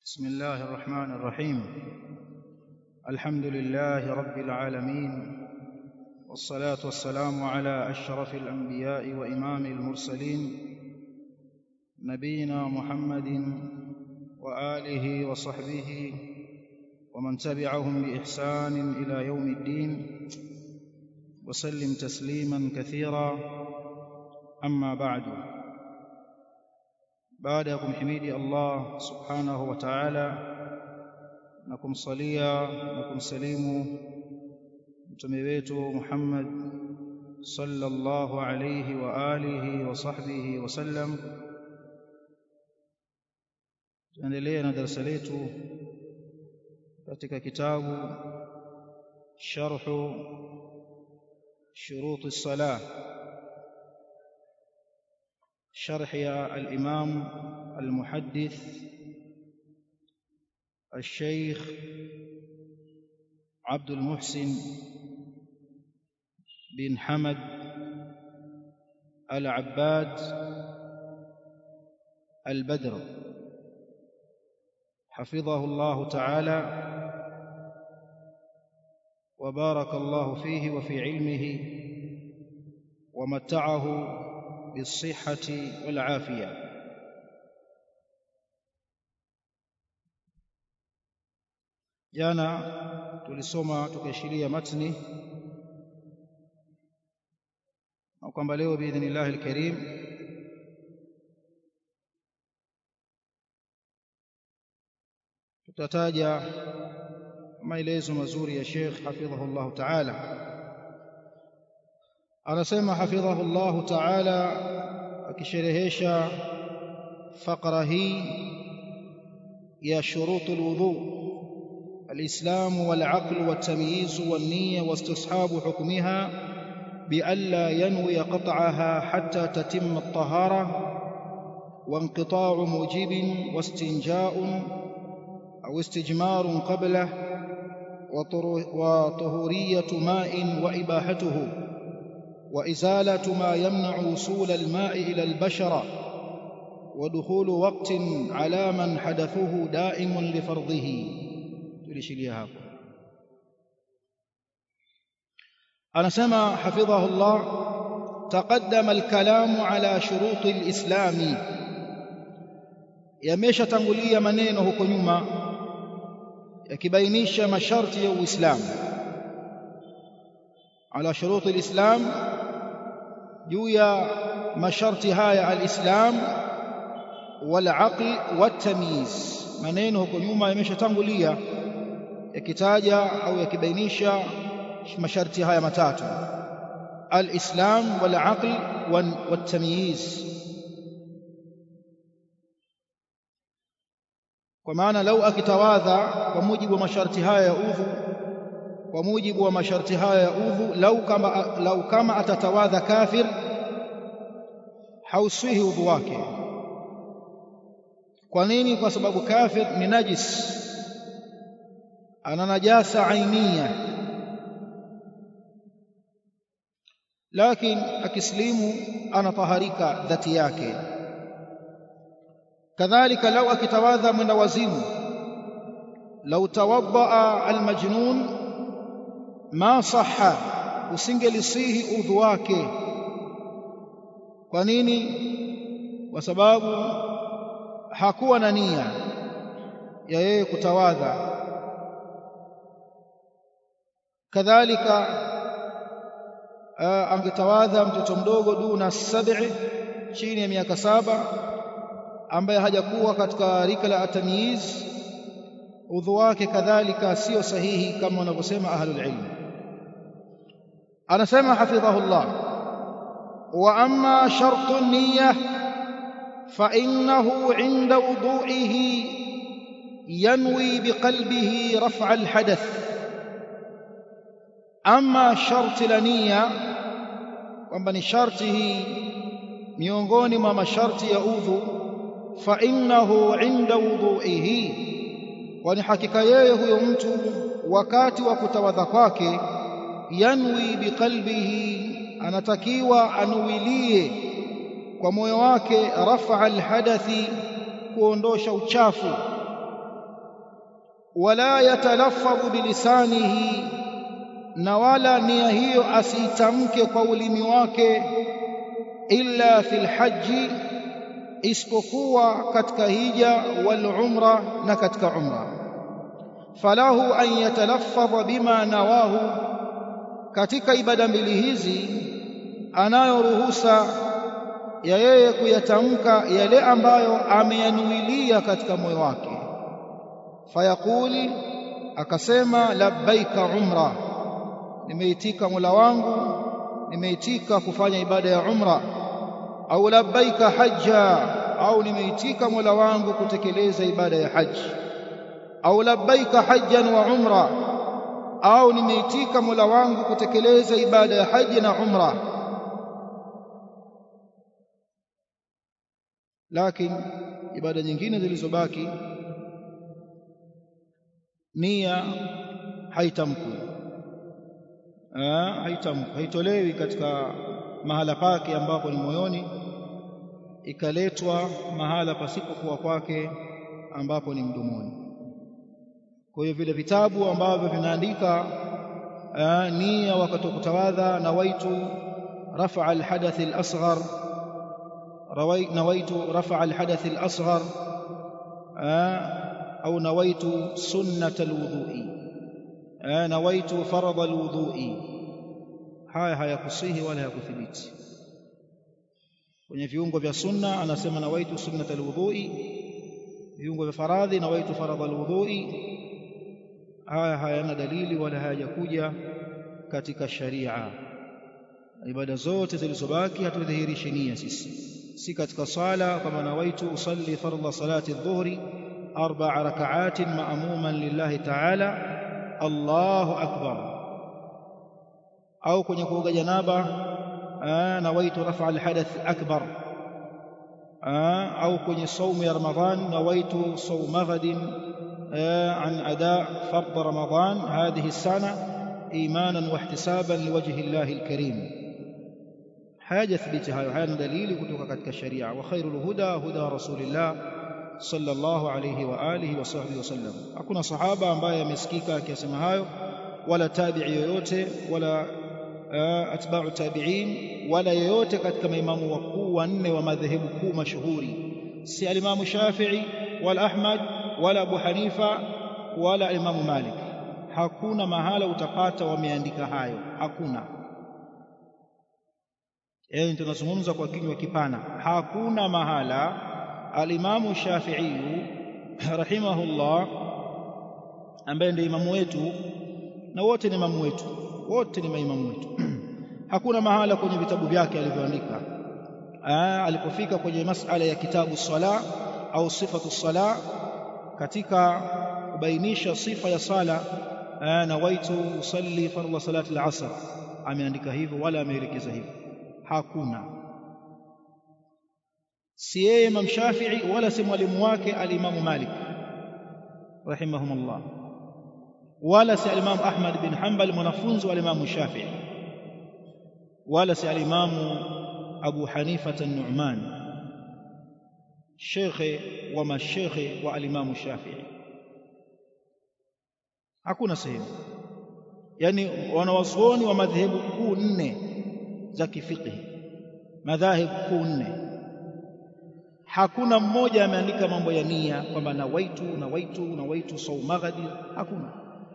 بسم الله الرحمن الرحيم الحمد لله رب العالمين والصلاة والسلام على أشرف الأنبياء وإمام المرسلين نبينا محمد وآله وصحبه ومن تبعهم بإحسان إلى يوم الدين وسلم تسليما كثيرا أما بعد baada ya kumhimidi Allah subhanahu wa ta'ala na kumsalia na kumsalimu mtume wetu Muhammad sallallahu alayhi wa alihi wa sahbihi wa sallam tuendelee na darasa letu katika kitabu sharhu shuruti salah شرح الإمام المحدث الشيخ عبد المحسن بن حمد العباد البدر حفظه الله تعالى وبارك الله فيه وفي علمه ومتعه بالصحة والعافية jana tulisoma tukaishiria matni na kwamba leo biidhnillahi alkarim tutataja maelezo mazuri ya Sheikh hafidhahu Allah ta'ala anasema hafidhahu Allah ta'ala akisherehesha faqra hii ya shurutu alwudu الإسلام والعقل والتمييز والنية واستصحاب حكمها بألا ينوي قطعها حتى تتم الطهارة وانقطاع موجب واستنجاء أو استجمار قبله وطهورية ماء وإباحته وإزالة ما يمنع وصول الماء إلى البشرة ودخول وقت على من حدثه دائم لفرضه tulishilia hapo anasema hafidhahu Allah taqaddama alkalamu ala shuruti alislami yameshatangulia maneno huko nyuma yakibainisha masharti ya uislamu ala shuruti alislam juu ya masharti haya alislam walaql watamyiz maneno huko nyuma yameshatangulia yakitaja au yakibainisha masharti haya matatu al-islam wal-aql wat-tamyiz kwa maana lau akitawadha kwa mujibu wa masharti haya ya udhu kwa mujibu wa masharti haya ya udhu lau kama lau kama atatawadha kafir hauswihi udhu wake kwa nini kwa sababu kafir ni najis ana najasa ainia lakini akislimu anataharika dhati yake kadhalika lau akitawadha mwenda wazimu lau tawaddaa almajnun ma sahha usingelisihi udhu wake kwa nini kwa sababu hakuwa na nia ya yeye kutawadha kadhalika angetawadha mtoto mdogo duna sab'i chini ya miaka saba ambaye hajakuwa katika rika la atamyiz udhu wake kadhalika sio sahihi kama wanavyosema ahlul ilm anasema hafidhahullah wa amma shartu niyya fa innahu inda wudu'ihi yanwi biqalbihi raf'a alhadath ama sharti la nia kwamba ni sharti hii miongoni mwa masharti ya udhu fa innahu inda wudhuihi kwani hakika yeye huyo mtu wakati wa kutawadha kwake yanwi biqalbihi anatakiwa anuwilie kwa moyo wake rafa alhadathi kuondosha uchafu wala yatalaffadhu bilisanihi na wala nia hiyo asiitamke kwa ulimi wake illa fil haji isipokuwa katika hija wal umra na katika umra falahu an yatalaffadha bima nawahu katika ibada mbili hizi anayo ruhusa ya yeye kuyatamka yale ambayo ameyanuilia katika moyo wake fayaquli akasema labbaika umra nimeitika Mola wangu nimeitika kufanya ibada ya umra au labbaika hajja au nimeitika Mola wangu kutekeleza ibada ya haji au labbaika hajjan wa umra au nimeitika Mola wangu kutekeleza ibada ya haji na umra lakini ibada nyingine zilizobaki nia haitamkwi haitamkwi haitolewi katika mahala pake ambapo ni moyoni ikaletwa mahala pasipokuwa kwake ambapo ni mdomoni kwa hiyo vile vitabu ambavyo vinaandika nia wakati wa kutawadha nawaitu rafa alhadath alasghar nawaitu rafa alhadath alasghar au nawaitu sunnat alwudhu'i nawaitu faradha alwudhu'i haya hayakusihi wala hayakuthibiti kwenye viungo vya sunna anasema nawaitu sunnat alwudhu'i viungo vya faradhi nawaitu faradha alwudhu'i haya hayana dalili wala hayajakuja katika sharia ibada zote zilizobaki hatudhihirishi nia sisi si katika sala kama nawaitu usalli fardha salati adh-dhuhri arba'a raka'atin ma'muman lillahi ta'ala Allahu akbar au kwenye kuoga janaba nawaitu rafa al-hadath akbar au kwenye saumu ya ramadhan nawaitu sawma ghadin عن أداء فرض رمضان هذه السنة إيمانا واحتسابا لوجه الله الكريم حاجة ثبتها هذا دليل كتوك كتك الشريعة وخير الهدى هدى رسول الله صلى الله عليه وآله وصحبه وسلم أكون صحابة ambaye amesikika akisema hayo wala tabi'i yoyote wala atba'u tabi'in wala yoyote katika maimamu wakuu wanne wa madhehebu kuu mashuhuri si alimamu Shafi'i wala Ahmad wala Abu Hanifa wala Imamu Malik hakuna mahala utapata wameandika hayo hakuna yani tunazungumza kwa kinywa kipana hakuna mahala alimamu Shafi'i rahimahullah ambaye ndiye imamu wetu na wote ni imamu wetu wote ni maimamu wetu hakuna mahala kwenye vitabu vyake alivyoandika alipofika kwenye masala ya kitabu sala au sifatu sala katika kubainisha sifa ya sala nawaitu usalli fardha salati al-asr ameandika hivyo wala ameelekeza hivyo hakuna si yeye Imam Shafi'i wala si mwalimu wake al-Imam Malik rahimahumullah wala si al-Imam Ahmad bin Hanbal mwanafunzi wa al-Imam Shafi'i wala si al-Imam Abu Hanifa an-Nu'man shekhe wa mashekhe wa alimamu Shafi'i hakuna sehemu yani wanawazuoni wa madhehebu kuu nne za kifiqhi madhahib kuu nne hakuna mmoja ameandika mambo ya nia kwamba nawaitu nawaitu nawaitu saumaghadi hakuna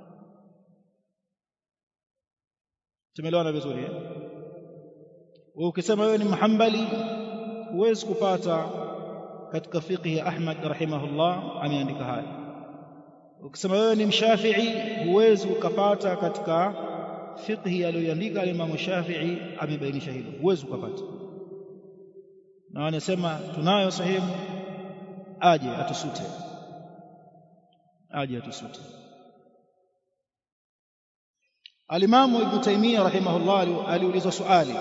tumeelewana vizuri eh wewe ukisema wewe ni muhambali huwezi kupata katika fiqhi ya Ahmad rahimahullah ameandika haya ukisema wewe ni mshafi'i huwezi ukapata katika fiqhi aliyoandika Imam Shafi'i amebainisha hilo huwezi ukapata na anasema tunayo sehemu aje atusute aje atusute Alimamu Ibn Taymiyyah rahimahullah aliulizwa swali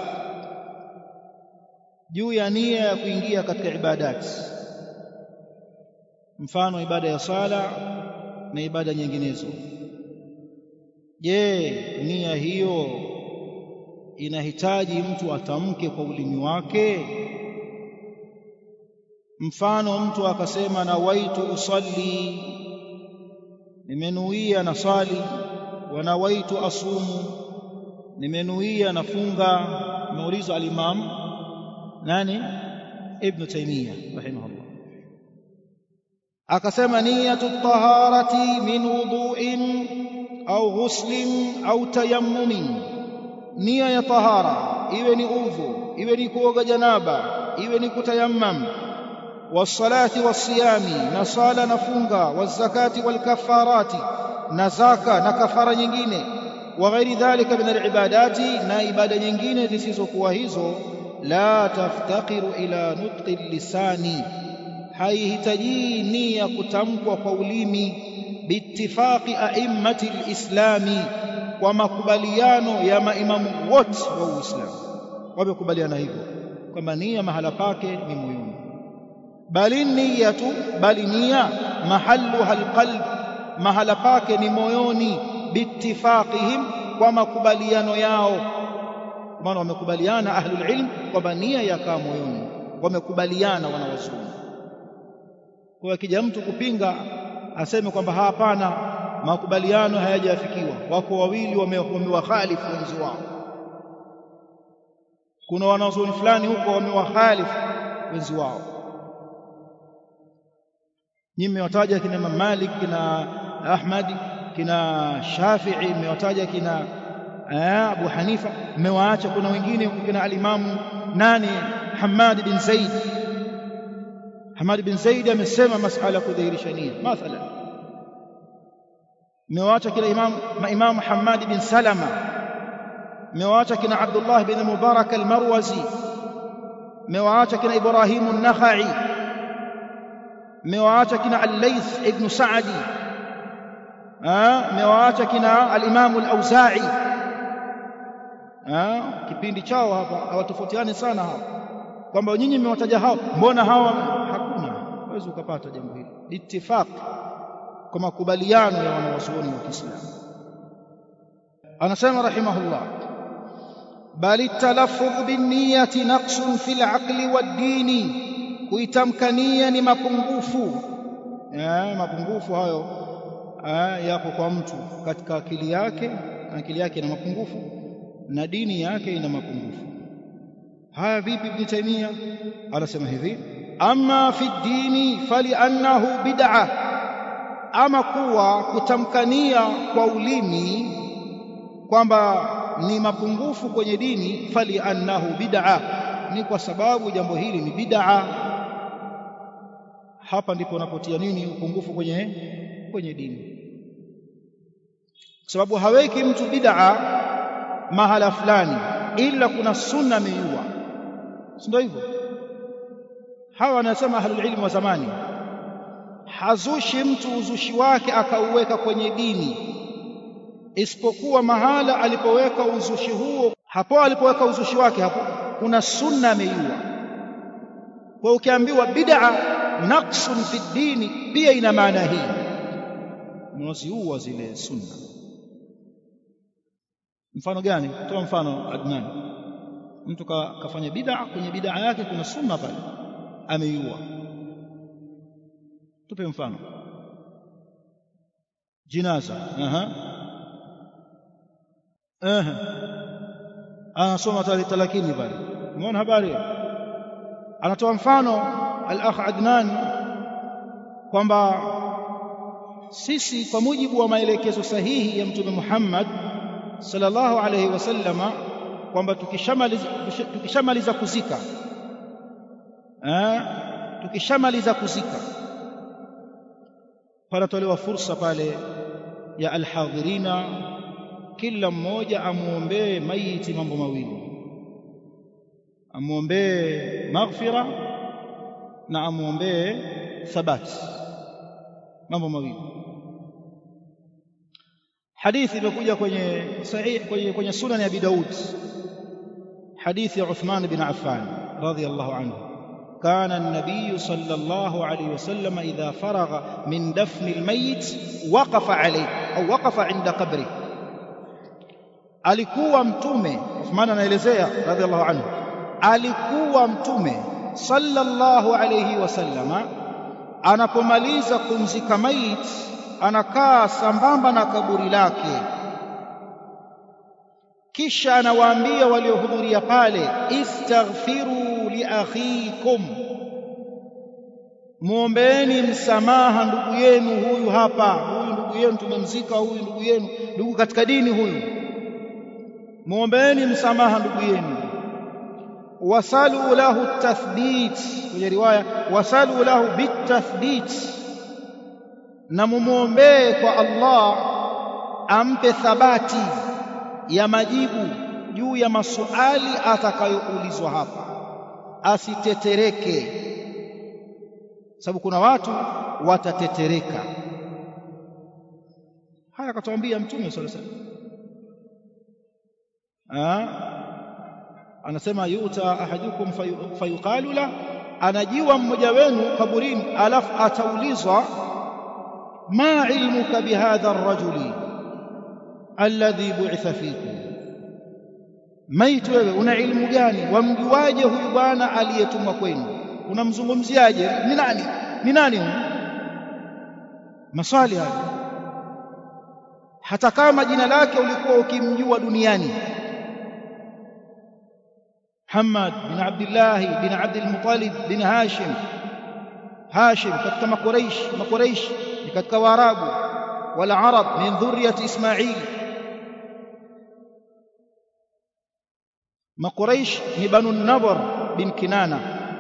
juu ya nia ya kuingia katika ibadati mfano ibada ya sala na ibada nyinginezo je nia hiyo inahitaji mtu atamke kwa ulimi wake mfano mtu akasema nawaitu usalli nimenuia na swali wa nawaitu asumu nimenuia nafunga ameulizwa al-Imam nani Ibn Taymiyyah rahimahullah akasema niyatu taharati min wudu'in au ghuslin au tayammumin nia ya tahara iwe ni udhu iwe ni kuoga janaba iwe ni kutayammam والصلاه والصيام نصالا نفunga والزكاه والكفارات نزكاه نكفاره nyingine وغير ذلك من العبادات na ibada nyingine zisizokuwa hizo la taftaqiru ila nutqi lisani haihitaji nia kutamkwa kwa ulimi biittifaqi a'immati alislami kwa makubaliano ya maimamu wote wa Uislamu wamekubaliana hivyo kwamba nia mahala pake ni moyoni bali niyatu bali nia mahalluha alqalb mahala pake ni moyoni biittifaqihim kwa makubaliano yao maana wamekubaliana ahlul ilm kwamba nia yakaa moyoni wamekubaliana wanawazuoni kwa akija mtu kupinga aseme kwamba hapana makubaliano hayajafikiwa wako wawili wamewakhalifu wenzi wao kuna wanazuoni fulani huko wamewakhalifu wenzi wao nyinyi mmewataja kina Imam Malik kina Ahmad kina Shafi'i mmewataja kina Abu Hanifa mmewaacha kuna wengine kina al-Imam nani Hamad bin Zaid Hamad bin Zaid amesema masala ya kudhihirisha nia mathalan mmewaacha kina Imam Imam Hamad bin Salama mmewaacha kina Abdullah bin Mubarak al-Marwazi mmewaacha kina Ibrahim an-Nakhai mmewaacha kina al-Layth ibn Sa'di mmewaacha kina al-Imam al-Auza'i kipindi chao hapa hawatofautiani sana hapa kwamba nyinyi mmewataja hao mbona hawa hakuna huwezi ukapata jambo hili ittifaq kwa makubaliano ya wanawazuoni wa Kiislamu anasema rahimahullah bali talaffudh binniyati naqsun fil aqli wad-dini kuitamkania ni mapungufu ya mapungufu hayo yako kwa mtu katika akili yake akili yake ina mapungufu na dini yake ina mapungufu haya vipi ibn taymia anasema hivi amma fi dini faliannahu bid'a ama kuwa kutamkania kwa ulimi kwamba ni mapungufu kwenye dini faliannahu bid'a ni kwa sababu jambo hili ni bid'a hapa ndipo unapotia nini upungufu kwenye kwenye dini kwa sababu haweki mtu bid'a mahala fulani ila kuna sunna ameiua si ndio hivyo hawa wanasema ahlul ilmi wa zamani hazushi mtu uzushi wake akauweka kwenye dini isipokuwa mahala alipoweka uzushi huo hapo alipoweka uzushi wake hapo kuna sunna ameiua kwa ukiambiwa bid'a naqsun fi dini pia ina maana hii unaziua zile sunna mfano gani toa mfano Adnan mtu ka, kafanya bid'a kwenye bid'a yake kuna sunna pale ameiua tupe mfano jinaza aha aha anasoma talakini pale umeona habari anatoa mfano al-akh Adnan kwamba sisi kwa mujibu wa maelekezo sahihi ya mtume Muhammad sallallahu alayhi wasallama kwamba tukishamaliza tukishamaliza kuzika eh tukishamaliza kuzika panatolewa fursa pale ya alhadhirina kila mmoja amuombee maiti mambo mawili amuombee maghfira na amuombee thabati mambo mawili hadithi imekuja kwenye sahih kwenye, kwenye sunan ya Abi Daud hadithi ya Uthman bin Affan radhiyallahu anhu كان النبي صلى الله عليه وسلم إذا فرغ من دفن الميت وقف عليه أو وقف عند قبره alikuwa mtume Uthman anaelezea radhiallahu anhu alikuwa mtume sallallahu alayhi wasallama anapomaliza kumzika mait anakaa sambamba na kaburi lake kisha anawaambia waliohudhuria pale istaghfiru li akhikum muombeeni msamaha ndugu yenu huyu hapa huyu ndugu yenu tumemzika huyu ndugu yenu ndugu katika dini huyu muombeeni msamaha ndugu yenu wasalu lahu tathbit kwenye riwaya wasalu lahu bitathbit na mumwombee kwa Allah ampe thabati ya majibu juu ya masuali atakayoulizwa hapa asitetereke sababu kuna watu watatetereka haya akatuambia mtume sallallahu alaihi wasallam anasema yuta ahadukum fayuqalu la anajiwa mmoja wenu kaburini alafu ataulizwa ma ilmuka bihadha ar-rajuli alladhi bu'itha fikum maiti wewe una ilmu gani wamjuaje huyu bwana aliyetumwa kwenu unamzungumziaje ni nani ni nani huyu maswali haya hata kama jina lake ulikuwa ukimjua duniani Muhammad bin Abdullah bin Abdul Muttalib bin Hashim Hashim katika makuraish makuraish ni katika waarabu wala arab min dhurriyati Ismail makuraish ni banu Nadhr bin Kinana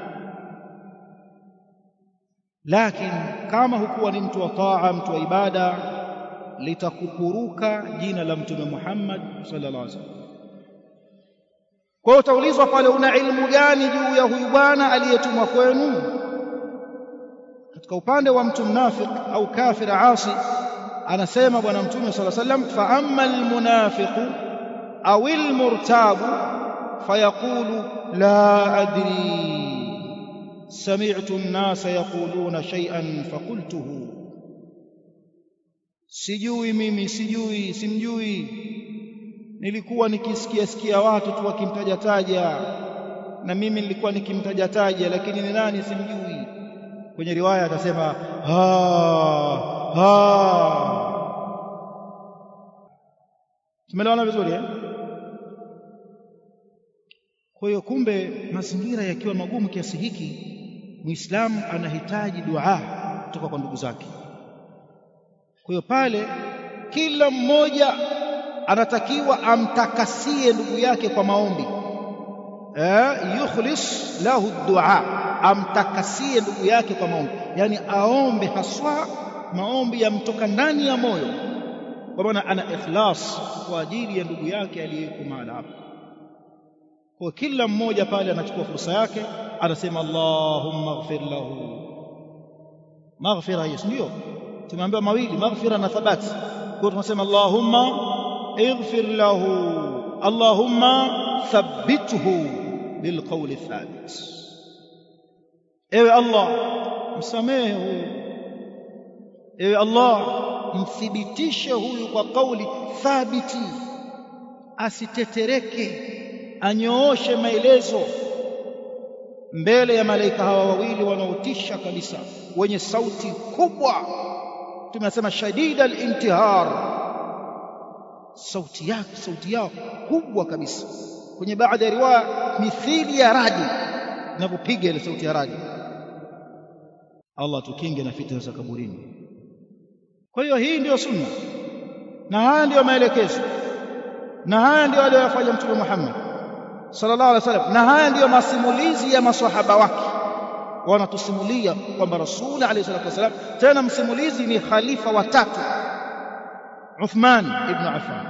lakini kama hukuwa ni mtu wa taa mtu wa ibada litakupuruka jina la mtume Muhammad sallallahu alaihi wasallam kwa hiyo utaulizwa pale una ilmu gani juu ya huyu bwana aliyetumwa kwenu katika upande wa mtu mnafik au kafir asi anasema bwana mtume sallallahu alaihi wasallam fa amma almunafiqu au almurtabu fayaqulu la adri سمعت الناس يقولون شيئا فقلته sijui mimi sijui simjui nilikuwa nikisikia sikia watu tu wakimtaja taja na mimi nilikuwa nikimtaja taja lakini ni nani simjui kwenye riwaya atasema ha ha tumeelewana vizuri eh kwa hiyo kumbe mazingira yakiwa magumu kiasi hiki muislamu anahitaji dua kutoka kwa ndugu zake kwa hiyo pale kila mmoja anatakiwa amtakasie ndugu yake kwa maombi eh yukhlis lahu dua amtakasie ndugu yake kwa maombi yani aombe haswa maombi yamtoka ndani ya moyo kwa maana ana ikhlas kwa ajili ya ndugu yake aliyeko mahali hapo kwa kila mmoja pale anachukua fursa yake anasema Allahumma ighfir lahu maghfira hiyo ndio tumeambiwa mawili maghfira na thabati kwa tunasema Allahumma ighfir lahu Allahumma thabbithu bilqawli thabit ewe Allah msamehe huyu ewe Allah mthibitishe huyu kwa kauli thabiti asitetereke anyooshe maelezo mbele ya malaika hawa wawili wanaotisha kabisa wenye sauti kubwa tumesema shadida al-intihar sauti yake sauti yao kubwa kabisa kwenye baadhi ya riwaya mithili ya radi inapopiga ile sauti ya radi Allah tukinge na fitna za kaburini kwa hiyo hii ndiyo sunna na haya ndiyo maelekezo na haya ndiyo aliyofanya mtume Muhammad sallallahu alaihi wasallam na haya ndiyo masimulizi ya maswahaba wake wanatusimulia kwamba rasuli alayhi salatu wasallam tena msimulizi ni khalifa watatu Uthman ibn Affan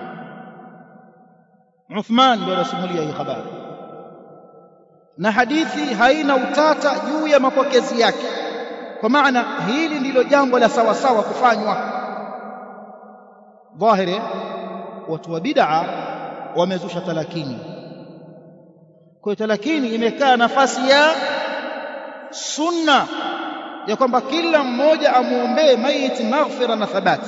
Uthman ndio anasimulia hii habari na hadithi haina utata juu ya mapokezi yake kwa maana hili ndilo jambo la sawa sawa kufanywa dhahiri watu wa bid'a wamezusha talakini kwa talakini imekaa nafasi ya sunna ya kwamba kila mmoja amuombee maiti maghfira na thabati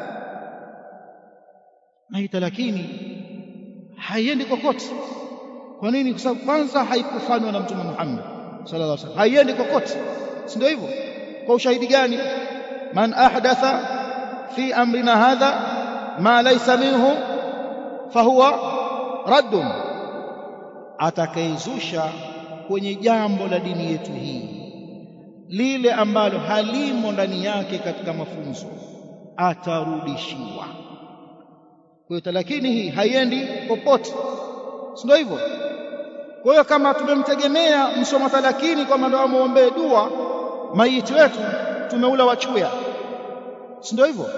na hii talakini haiendi kokote kwa nini kwa sababu kwanza haikufanywa na mtume Muhammad sallallahu alaihi wasallam haiendi kokote si ndio hivyo kwa ushahidi gani man ahdatha fi amrina hadha ma laysa minhu fahuwa raddun atakayezusha kwenye jambo la dini yetu hii lile ambalo halimo ndani yake katika mafunzo atarudishiwa kwa hiyo talakini hii haiendi popote si ndio hivyo kwa hiyo kama tumemtegemea msoma talakini kwamba ndio amuombee dua maiti wetu tumeula wachuya si ndio hivyo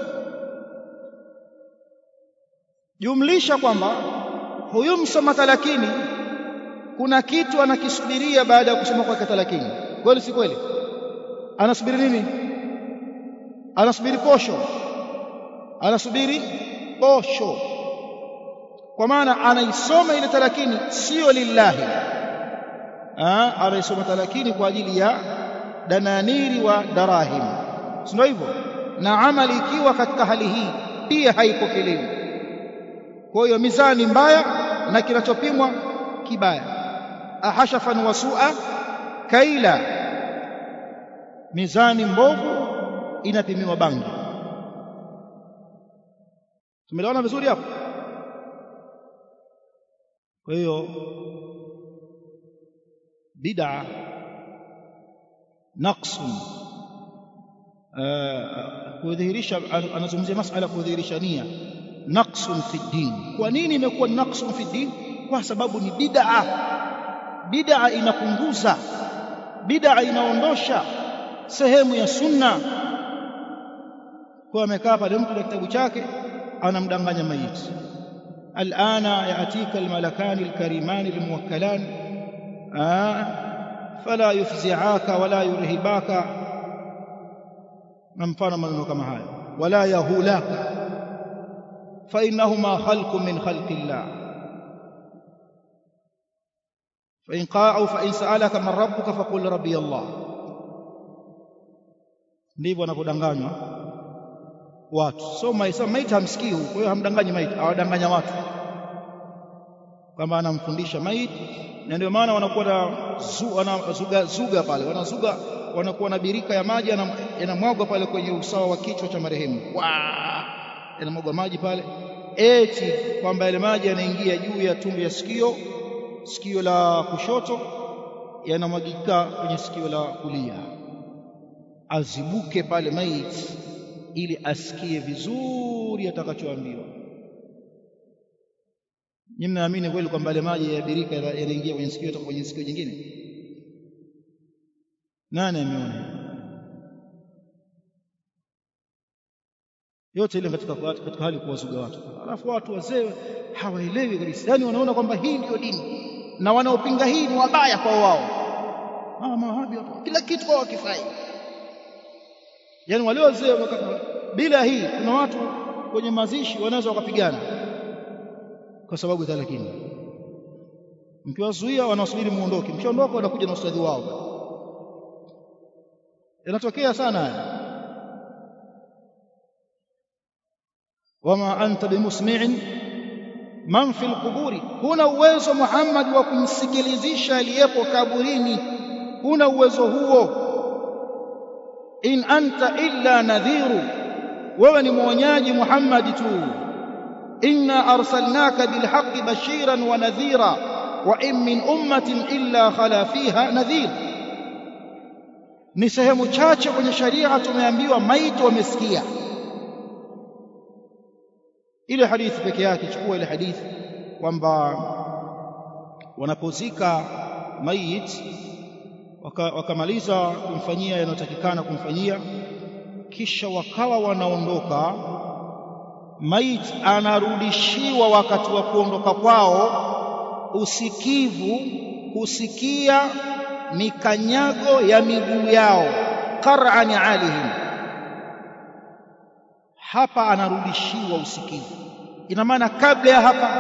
jumlisha kwamba huyu msoma talakini kuna kitu anakisubiria baada ya kusoma kwake talakini kweli si kweli anasubiri nini anasubiri posho anasubiri posho kwa maana anaisoma ile talakini sio lillahi ah anaisoma talakini kwa ajili ya dananiri wa darahim sio hivyo na amali ikiwa katika hali hii pia haipokelewi kwa hiyo mizani mbaya na kinachopimwa kibaya ahashafan wasua kaila mizani mbovu inapimiwa bangi tumeelewana vizuri hapo kwa hiyo bid'a naqsun kudhihirisha anazungumzia masala kudhihirisha nia naqsun fi din kwa nini imekuwa naqsun fi din kwa sababu ni bid'a bid'a inapunguza bid'a inaondosha sehemu ya sunna kwa amekaa pale mtu na kitabu chake anamdanganya maiti alana yaatika almalakani alkarimani almuwakkalan fala yufzi'aka wala yurhibaka na mfano maneno kama hayo wala yahulaka fa innahuma khalqun min khalqillah fa in qa'u fa in sa'alaka man rabbuka faqul rabbi Allah ndivyo wanapodanganywa watu so maisa maiti hamsikii kwa hiyo hamdanganyi maiti awadanganya watu kwamba anamfundisha maiti na ndio maana wanakuwa na zuga zuga pale wanazuga wanakuwa na birika ya maji yanamwagwa pale kwenye usawa wa kichwa cha marehemu yanamwagwa maji pale eti kwamba yale maji yanaingia juu ya tundu ya sikio sikio la kushoto yanamwagika kwenye sikio la kulia azibuke pale maiti ili asikie vizuri atakachoambiwa nyinyi mnaamini kweli kwamba yale maji ya birika yanaingia kwenye sikio toka kwenye sikio jingine nani ameona yote ile katika katika hali kuwazuga watu alafu watu wazee hawaelewi kabisa yani wanaona kwamba hii ndiyo dini na wanaopinga hii ni wabaya kwa wao ah mawahabi hapo kila kitu kwa wakifai yani wale wazee bila hii kuna watu kwenye mazishi wanaweza wakapigana kwa sababu ya lakini mkiwazuia wanasubiri muondoke mkiondoka wanakuja na ustadhi wao yanatokea sana haya wama anta bimusmi'in man fil quburi huna uwezo Muhammad wa kumsikilizisha aliyepo kaburini huna uwezo huo in anta illa nadhiru wewe ni mwonyaji Muhammad tu inna arsalnaka bilhaqqi bashiran wa nadhira wa in min ummatin illa khala fiha nadhir ni sehemu chache kwenye sharia tumeambiwa maiti wamesikia ile hadithi peke yake chukua ile hadithi kwamba wanapozika mayit wakamaliza waka kumfanyia yanayotakikana kumfanyia kisha wakawa wanaondoka mayit anarudishiwa wakati wa kuondoka kwao usikivu kusikia mikanyago ya miguu yao qar'an alihim hapa anarudishiwa usikivu ina maana kabla ya hapa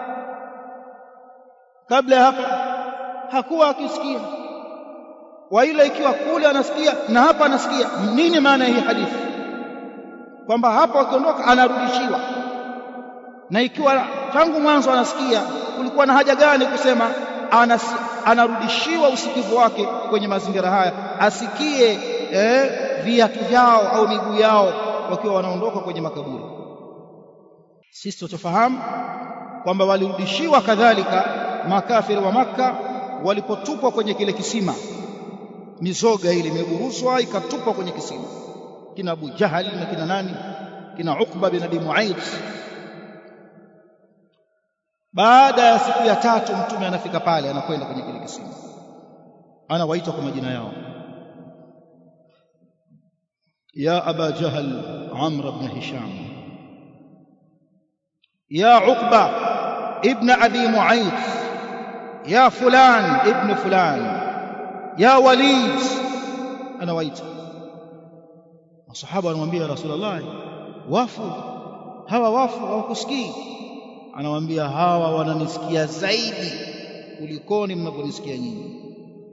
kabla ya hapa hakuwa akisikia waila ikiwa kule anasikia na hapa anasikia nini maana hii hadithi kwamba hapa akiondoka anarudishiwa na ikiwa tangu mwanzo anasikia kulikuwa na haja gani kusema anas, anarudishiwa usikivu wake kwenye mazingira haya asikie eh, viatu vyao au miguu yao wakiwa wanaondoka kwenye makaburi sisi tutofahamu kwamba walirudishiwa kadhalika makafiri wa Makka walipotupwa kwenye kile kisima mizoga ile imeburuzwa ikatupwa kwenye kisima kina Abu Jahal na kina nani kina Uqba bin Abi Mu'ayth baada ya siku ya tatu mtume anafika pale anakwenda kwenye kile kisima anawaita kwa majina yao ya aba jahal amr ibn hisham ya uqba ibn abi mu'ayth ya fulan ibn fulan ya walid anawaita masahaba wanamwambia rasulullah wafu hawa wafu hawakusikii anawaambia hawa wananisikia zaidi kulikoni mnavyonisikia nyinyi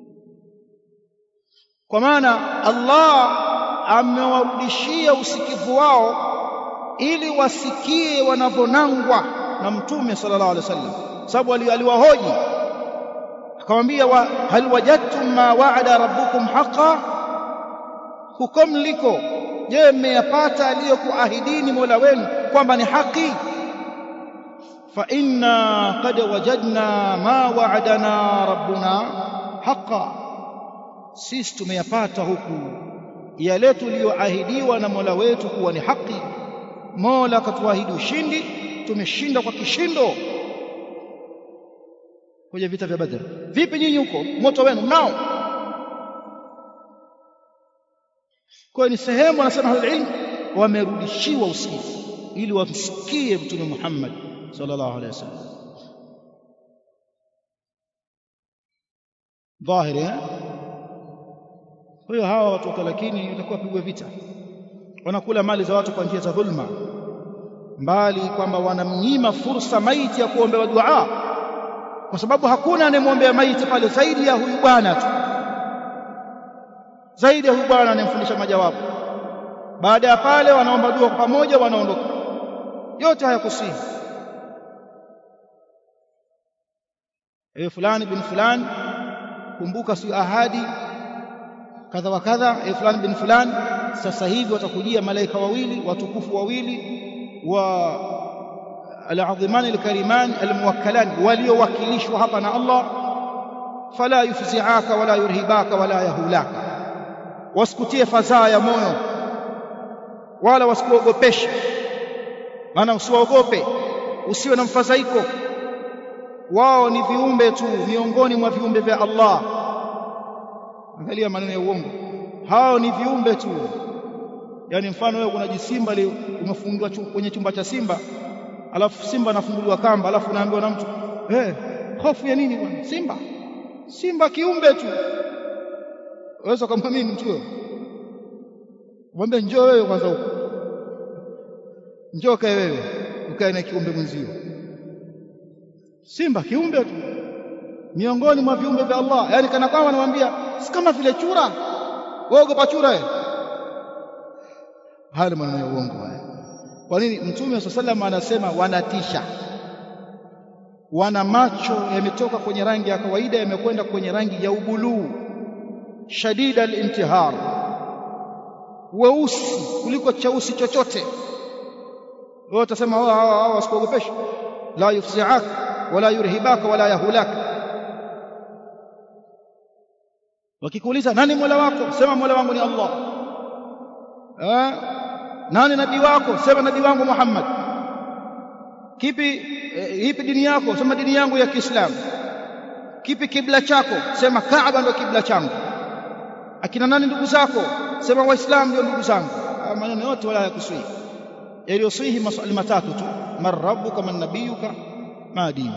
kwa maana Allah amewarudishia usikivu wao ili wasikie wanavyonangwa na mtume sallallahu alaihi wasallam sababu aliwahoji akamwambia wa, hal wajadtum ma wa'ada rabbukum haqa huko mliko je mmeyapata aliyokuahidini Mola wenu kwamba ni haki fa inna qad wajadna ma wa'adana rabbuna haqa sisi tumeyapata huku yale tuliyoahidiwa na Mola wetu kuwa ni haki Mola akatuahidi ushindi tumeshinda kwa kishindo kwenye vita vya Badr vipi nyinyi huko moto wenu mnao kwa ni sehemu anasema ilmu wamerudishiwa usikivu ili wamsikie mtume Muhammad sallallahu alaihi wasallam dhahiri eh kwa hiyo hawa watu lakini watakuwa pigwa vita wanakula mali za watu kwa njia za dhulma mbali kwamba wanamnyima fursa maiti ya kuombewa dua kwa sababu hakuna anayemwombea maiti pale zaidi ya huyu bwana tu zaidi ya huyu bwana anayemfundisha majawabu baada ya pale wanaomba dua kwa pamoja wanaondoka yote hayakusihi ewe fulani bin fulani kumbuka si ahadi kadha wa kadha ewe fulani bin fulani sasa hivi watakujia malaika wawili watukufu wawili wa al-azimani al-karimani al-muwakkalani waliowakilishwa hapa na Allah fala yufzi'aka wala yurhibaka wala yahulaka wasikutie fadhaa ya moyo wala wasikuogopeshe maana usiwaogope usiwe na mfadhaiko wao ni viumbe tu miongoni mwa viumbe vya Allah angalia maneno ya uongo hao ni viumbe tu yani mfano wewe kuna jisimba leo umefungiwa kwenye chumba cha simba alafu simba anafunguliwa kamba alafu unaambiwa na mtu eh hey, hofu ya nini bwana simba simba kiumbe tu waweza kumwamini mtu wewe mwambie njoo wewe kwanza huko njoo kae wewe ukae na kiumbe mwenzio simba kiumbe tu miongoni mwa viumbe vya Allah yani kana kwamba anamwambia si kama vile chura wewe ogopa chura wewe haya maneno ya uongo haya kwa nini mtume sallallahu anasema wanatisha wana macho yametoka kwenye rangi ya kawaida yamekwenda kwenye rangi ya ubuluu shadida al-intihar weusi kuliko cheusi chochote wewe utasema hawa hawa wasikuogopesha la yufzi'ak wala yurhibaka wala yahulak wakikuuliza nani mola wako sema mola wangu ni Allah eh nani nabii wako sema nabii wangu Muhammad kipi eh, ipi dini yako sema dini yangu ya Kiislamu kipi kibla chako sema Kaaba ndio kibla changu akina nani ndugu zako sema waislamu ndio ndugu zangu maneno yote wala yakuswihi yaliyoswihi maswali matatu tu man rabbuka man nabiyuka ma dini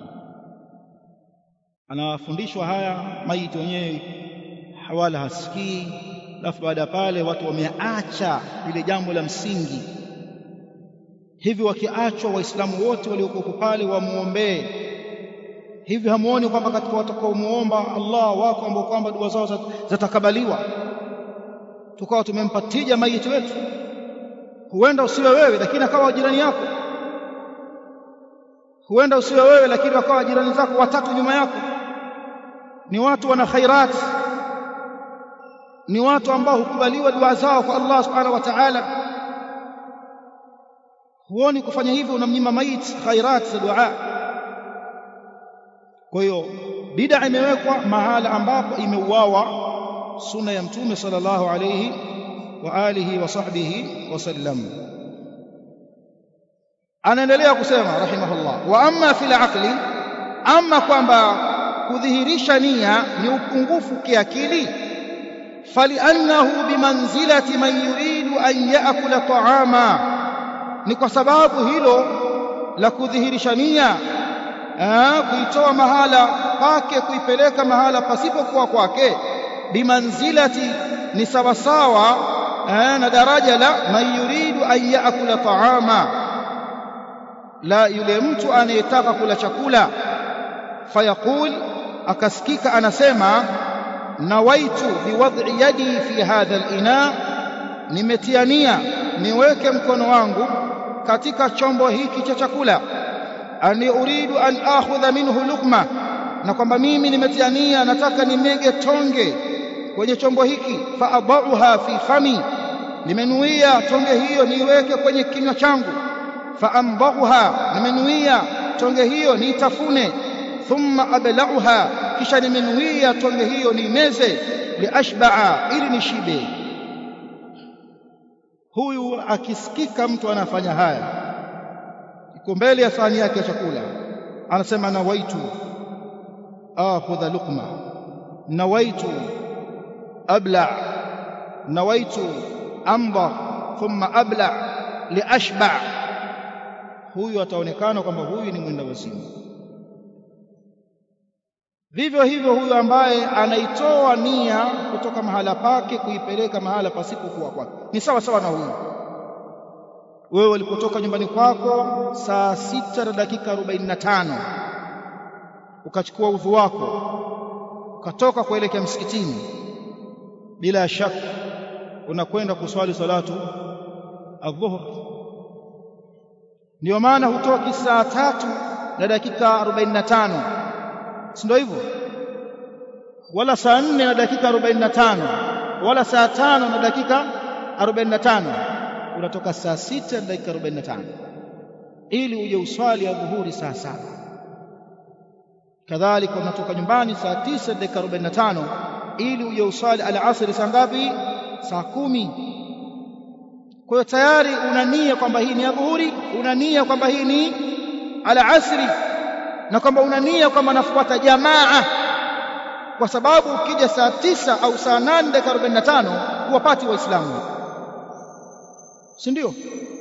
anafundishwa haya maiti wenyewe hawala hasikii alafu baada ya pale watu wameacha lile jambo la msingi hivi wakiachwa waislamu wote waliokuwa pale wamuombee hivi hamuoni kwamba katika watakaomuomba Allah wako ambao kwamba dua zao zatakabaliwa tukawa tumempa tija maiti wetu huenda usiwe wewe lakini akawa jirani yako huenda usiwe wewe lakini wakawa jirani zako watatu nyuma yako ni watu wana khairat ni watu ambao hukubaliwa dua zao kwa Allah subhanahu wa ta'ala huoni kufanya hivyo unamnyima maiti khairat za dua kwa hiyo bid'a imewekwa mahala ambapo imeuawa sunna ya mtume sallallahu alayhi wa alihi wa sahbihi wasallam anaendelea kusema rahimahullah wa amma fil aqli amma kwamba kudhihirisha nia ni upungufu kiakili faliannahu bimanzilati man yuridu an yaakula ta'ama ni kwa sababu hilo la kudhihirisha nia kuitoa mahala pake kuipeleka mahala pasipokuwa kwake bimanzilati ni sawasawa na daraja la man yuridu an yaakula ta'ama la yule mtu anayetaka kula chakula fayaqul akasikika anasema nawaitu biwad'i yadi fi hadha al-ina nimetiania niweke mkono wangu katika chombo hiki cha chakula ani uridu an akhudha minhu luqma na kwamba mimi nimetiania nataka nimege tonge kwenye chombo hiki fa adauha fi fami nimenuia tonge hiyo niiweke kwenye kinywa changu fa ambaghuha nimenuia tonge hiyo niitafune thumma ablauha kisha nimenuia tonge hiyo nimeze liashbaa ili nishibe huyu akisikika mtu anafanya haya iko mbele ya sahani yake ya chakula anasema nawaitu akhudha luqma nawaitu abla nawaitu amba thumma abla liashba huyu ataonekana kwamba huyu ni mwenda wazimu vivyo hivyo huyu ambaye anaitoa nia kutoka mahala pake kuipeleka mahala pasipokuwa kwake ni sawa sawa na huyu wewe ulipotoka nyumbani kwako saa sita na dakika arobaini na tano ukachukua udhu wako ukatoka kuelekea msikitini bila shaka unakwenda kuswali salatu adhuhur ndio maana hutoki saa tatu na dakika arobaini na tano si ndio hivyo wala saa nne na dakika arobaini na tano wala saa tano na dakika arobaini na tano unatoka saa sita na dakika arobaini na tano ili uje uswali ya dhuhuri saa saba kadhalika unatoka nyumbani saa tisa na dakika arobaini na tano ili uje uswali alasri saa ngapi saa kumi kwa hiyo tayari una nia kwamba hii ni ya dhuhuri una nia kwamba hii ni alasri na kwamba una nia kwamba nafuata jamaa kwa sababu ukija saa tisa au saa nane dakika arobaini na tano huwapati waislamu si ndio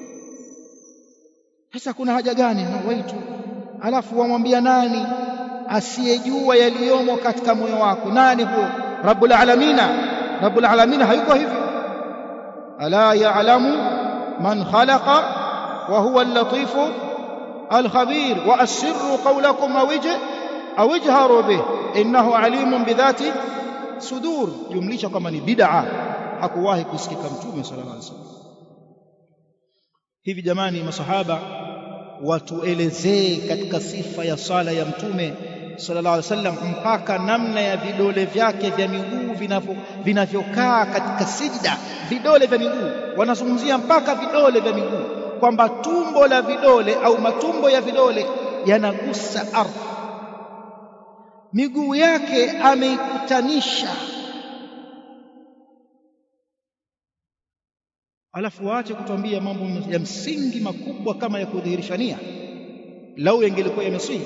sasa kuna haja gani na waitu alafu wamwambia nani asiyejua yaliyomo katika moyo wako nani huo rabbul alamina rabbul alamina hayuko hivyo ala ya'lamu man khalaqa wa huwa al-latifu al-khabir wa asirru qawlakum aw aw ijharu bih innahu alimun bidhati sudur jumlisha kama ni bid'a hakuwahi kusikika mtume sallallahu alaihi wasallam hivi jamani masahaba watuelezee katika sifa ya sala ya mtume sallallahu alaihi wasallam mpaka namna ya vidole vyake vya miguu vinavyokaa katika sijda vidole vya miguu wanazungumzia mpaka vidole vya miguu kwamba tumbo la vidole au matumbo ya vidole yanagusa ardhi miguu yake ameikutanisha alafu waache kutuambia mambo ya msingi makubwa kama ya kudhihirisha nia lau yangelikuwa yamesihi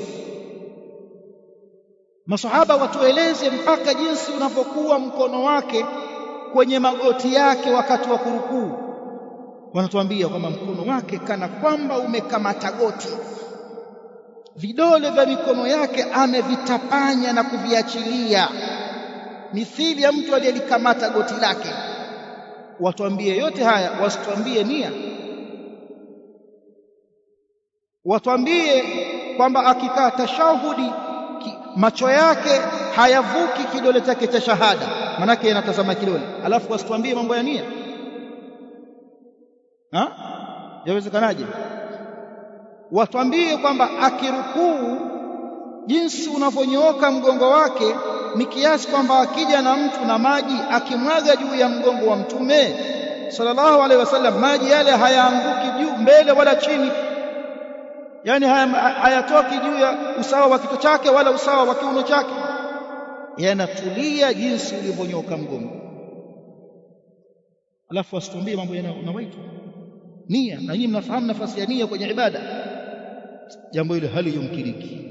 masahaba watueleze mpaka jinsi unavyokuwa mkono wake kwenye magoti yake wakati wa kurukuu wanatuambia kwamba mkono wake kana kwamba umekamata goti vidole vya mikono yake amevitapanya na kuviachilia mithili ya mtu aliyelikamata goti lake watuambie yote haya wasituambie nia watuambie kwamba akikaa tashahudi macho yake hayavuki kidole chake cha shahada manake yanatazama kidole alafu wasituambie mambo ya nia ha yawezekanaje watuambie kwamba akirukuu jinsi unavyonyooka mgongo wake ni kiasi kwamba akija na mtu na maji akimwaga juu ya mgongo wa mtume sallallahu alaihi wasallam maji yale hayaanguki juu mbele wala chini yani hayatoki juu ya usawa wa kichwa chake wala usawa wa kiuno chake yanatulia jinsi ulivyonyoka mgongo alafu asituambie mambo yanawaitu nia na nyinyi mnafahamu nafasi ya nia kwenye ibada jambo hilo hali yumkiniki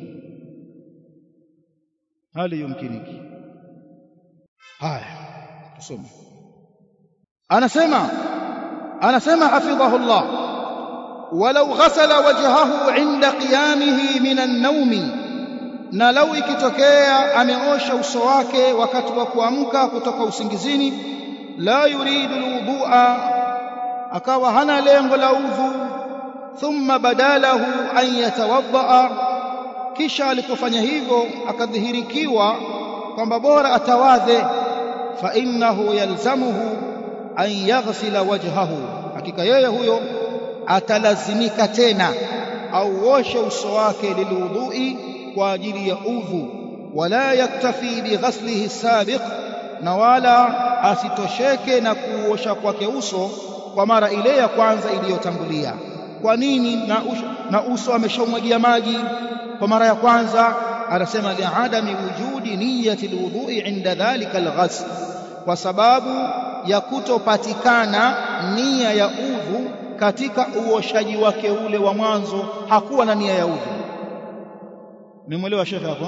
hali yumkiniki haya tusome anasema anasema hafidhahu Allah walau ghasala wajhahu inda qiyamihi min an-nawmi na lau ikitokea ameosha uso wake wakati wa kuamka kutoka usingizini la yuridu alwudhu'a akawa hana lengo la udhu thumma badalahu an yatawaddaa kisha alipofanya hivyo akadhihirikiwa kwamba bora atawadhe fa innahu yalzamuhu an yaghsila wajhahu hakika yeye huyo atalazimika tena auoshe uso wake lilwudhui kwa ajili ya udhu wala yaktafi bighaslihi sabiq na wala asitosheke na kuosha kwake uso kwa mara ile ya kwanza iliyotangulia kwa nini na, na uso ameshaumwagia maji kwa mara ya kwanza anasema liadami wujudi niyati alwudhu'i inda dhalika alghasl kwa sababu ya kutopatikana nia ya udhu katika uoshaji wake ule wa mwanzo hakuwa na nia ya udhu memwelewa shekhe hapo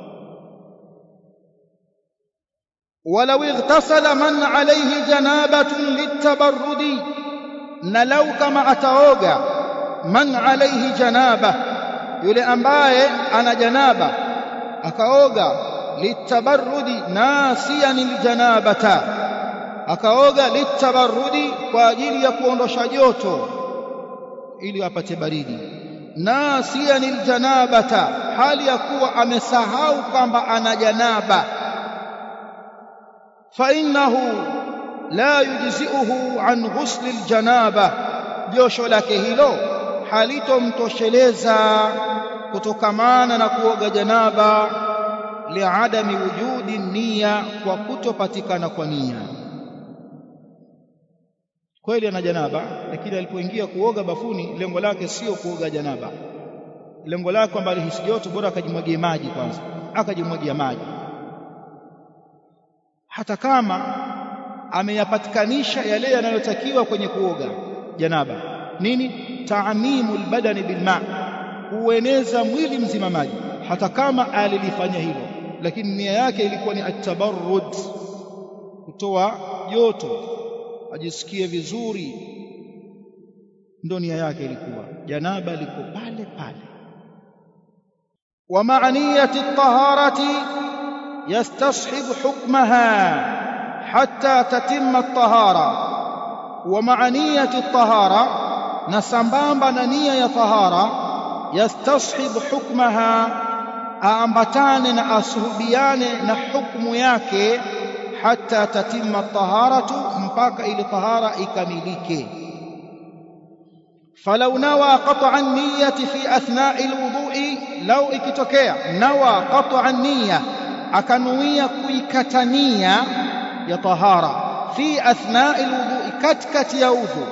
ولو اغتسل من عليه جنابة للتبرد نلو كما أتوغا من عليه جنابة yule ambaye ana janaba akaoga litabarrudi nasiyan aljanabata akaoga litabarrudi kwa ajili ya kuondosha joto ili apate baridi nasiyan aljanabata hali ya kuwa amesahau kwamba ana janaba fa innahu la yujzi'uhu an ghusl aljanaba josho lake hilo halitomtosheleza kutokamana na kuoga janaba liadami wujudi nia kwa kutopatikana kwa nia kweli ana janaba lakini alipoingia kuoga bafuni lengo lake sio kuoga janaba lengo lake kwamba alihisi joto bora akajimwagia maji kwanza akajimwagia maji hata kama ameyapatikanisha yale yanayotakiwa kwenye kuoga janaba nini taamimu albadani bilma kueneza mwili mzima maji hata kama alilifanya hilo lakini nia yake ilikuwa ni atabarrud kutoa joto ajisikie vizuri ndo nia yake ilikuwa janaba liko pale pale wa ma'aniyati at-taharati yastashibu hukmaha hatta tatimma at-tahara wa ma'aniyati at-tahara na sambamba na nia ya tahara yastashibu hukmaha aambatane na asuhubiane na hukmu yake hata tatimma taharatu mpaka ile tahara ikamilike falau nawa qat'a an-niyyati fi athna'i al-wudu'i law ikitokea nawa qat'a an-niyya akanuia kuikatania ya tahara fi athna'i al-wudu'i katikati ya udhu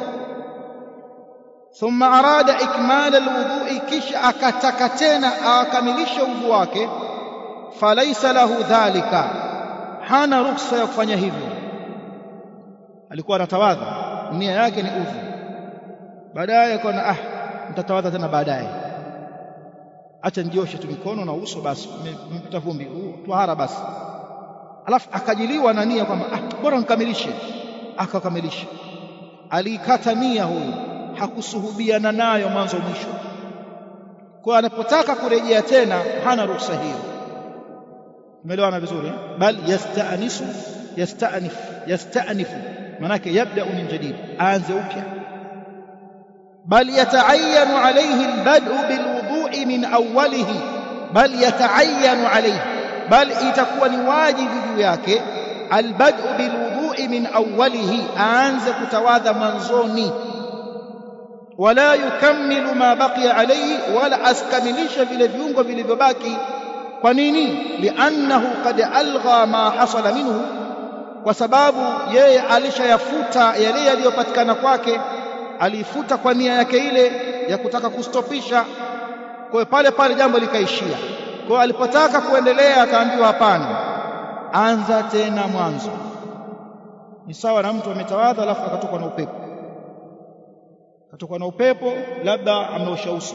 ثم أراد إكمال الوضوء كش أكتكتين أكملش وضوءك فليس له ذلك hana ruhusa ya kufanya hivyo alikuwa anatawadha nia yake ni udhu baadaye akaona ah nitatawadha tena baadaye acha njioshe tu mikono na uso basi mpita vumbi twahara basi alafu akajiliwa na nia kwamba ah bora nikamilishe akakamilisha aliikata nia huyu hakusuhubiana nayo mwanzo mwisho kwa anapotaka kurejea tena hana ruhusa hiyo umeelewana vizuri bal yastanisu yastanif yastanifu manake yabda min jadid aanze upya bal yataayyanu alayhi albad'u bilwudu'i min awwalihi bal yataayyanu alayhi bal itakuwa ni wajibu juu yake albad'u bilwudu'i min awwalihi aanze kutawadha mwanzoni wala yukammilu ma baqiya alayhi wala askamilisha vile viungo vilivyobaki kwa nini liannahu qad algha ma hasala minhu kwa sababu yeye alishayafuta yale yaliyopatikana kwake aliifuta kwa nia yake ile ya kutaka kustopisha kwa hiyo pale pale jambo likaishia kwa hiyo alipotaka kuendelea akaambiwa hapana anza tena mwanzo ni sawa na mtu ametawadha alafu akatokwa na upepo akatokwa na upepo labda ameosha uso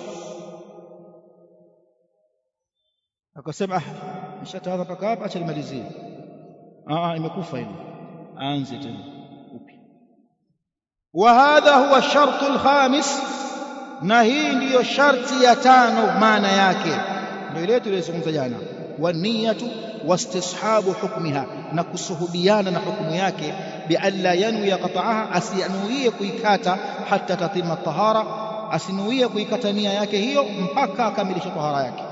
akasema ah nishatawadha mpaka hapa acha nimalizie ah imekufa hilo aanze tena upya wa hadha huwa shartu alkhamis na hii ndiyo sharti ya tano maana yake ndio ile tuliyozungumza jana wa niyatu wastishabu hukmiha na kusuhubiana na hukumu yake bialla yanwi qata'aha asiyanuie kuikata hata tatima tahara asinuie kuikata nia yake hiyo mpaka akamilishe tahara yake